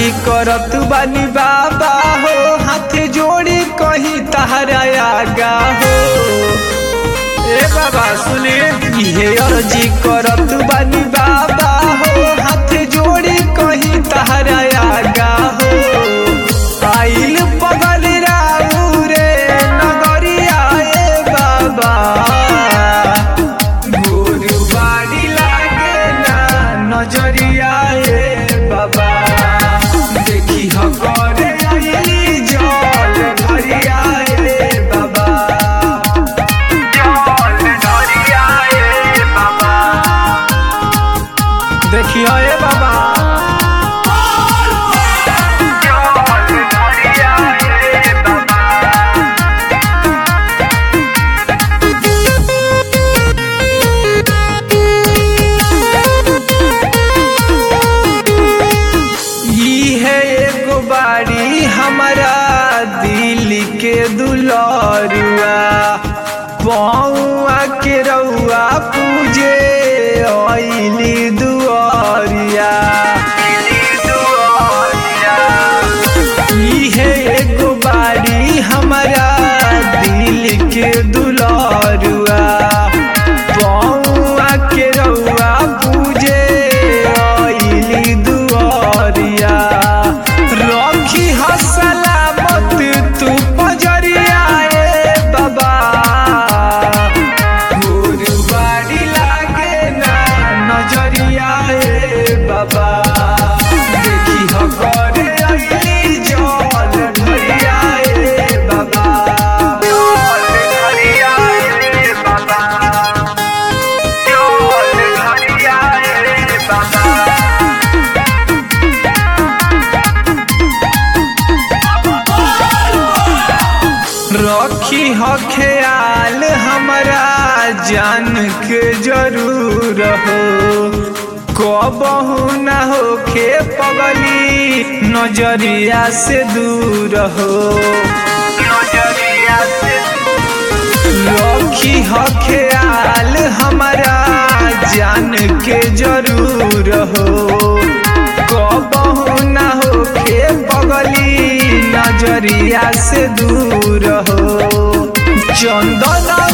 अर्जी करत बानी बाबा हो हाथ जोड़ी कहीं तहरा आगा हो ए बाबा सुने इहे अर्जी करत बानी बाबा हो हाथ जोड़ी कहीं तहरा आगा हो आइल पगल राऊ रे नगरिया ए बाबा गोर बाड़ी लागे ना नजरिया ए बाबा देखी ह करे आइली जल धरिया ए बाबा जल धरिया ए बाबा देखियो ए बाबा जल धरिया ए बाबा ई है एगो बाड़ी हमारा दिल के दुलरुआ पौआ के रउआ पूजे अइली दुआरिया ई है एगो बाड़ी हमारा दिल के दुलरुआ पौआ के रउआ पूजे अइली दुआरिया रखी ह सलामत तू पजरिया ए बाबा गोर बाड़ी लागे ना नजरिया ए बाबा देखी ह करे अइली जल ढरिया ए बाबा जल ढरिया ए बाबा जल ढरिया ए बाबा रखी ह ख्याल हमरा जान के जरूर हो कबहू न होखे पगली नजरिया से दूर हो नजरिया से रखी ह ख्याल हमरा जान के जरूर हो कबहू न होखे पगली नजरिया से दूर हो चंदन